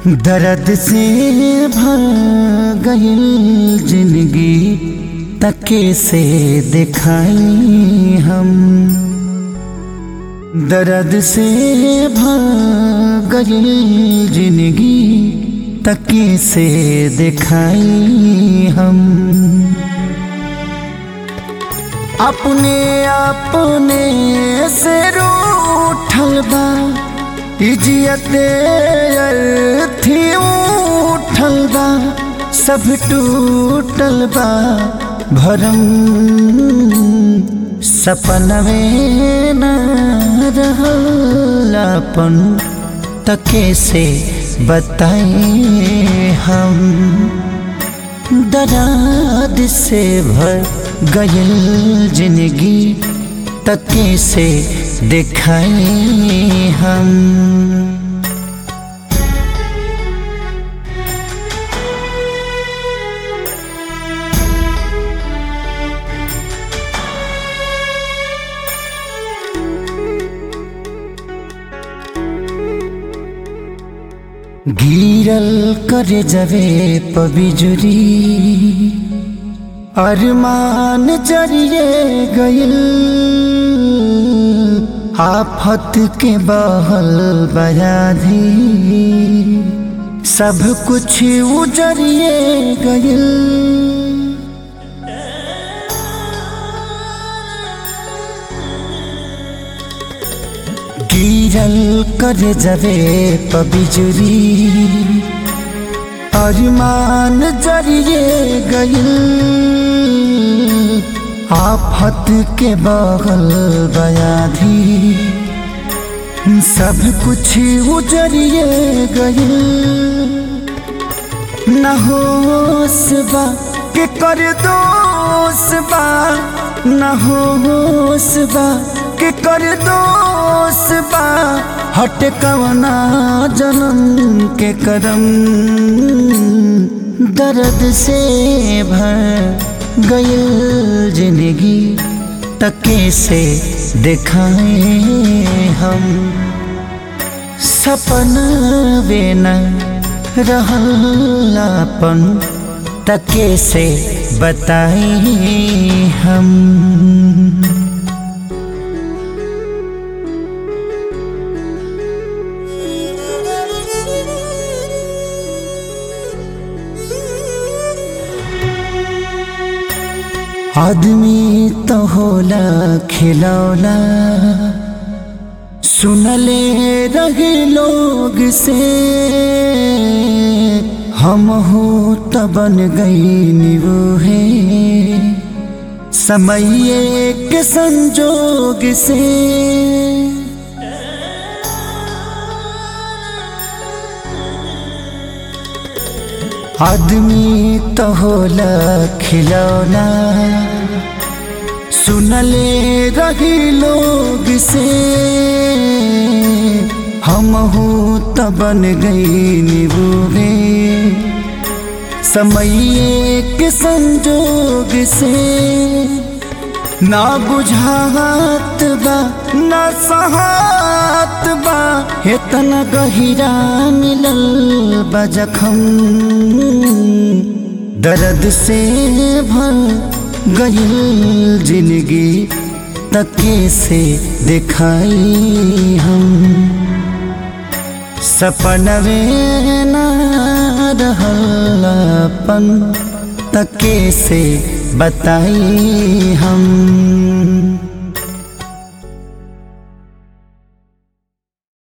दर्द से भर गईल जिंदगी तके से दिखाई हम दर्द से भर गईल जिंदगी तके से दिखाई हम अपने अपने से रूठल बा इजियते थी उठल बा सब टूटल बा भरम सपनवे न रहल अपन तके से बताए हम दराद से भर गयल जिंदगी तके से दिखाए हम गिरल करे जवे पबिजुरी अरमान जरिए गईल आफत के बहल बयाधी सब कुछ उजरिए गईल गिरल कर जवे पबिजुरी अरमान जरिए गईल आफत के बगल बयाधी सब कुछ उजरिए गईल न होश बा के कर दोष बा न होश बा के कर दोष बा हट कवना जन्म के करम दर्द से भर गयल जिंदगी तके से दिखाए हम सपन वे न रहलापन तके से बताए हम आदमी तो होला खिलौना सुनले रहे लोग से हम हो तो बन गई निवो है समय के संजोग से आदमी तो होला खिलौना सुनले रही लोग से हम हो तो बन गई निबूगे समय के संजोग से ना बुझात बा ना सहात बा इतना गहिरा मिलल बा जखम दर्द से भर गईल जिंदगी तके से दिखाई हम सपनवे न रहलापन तके से बताई हम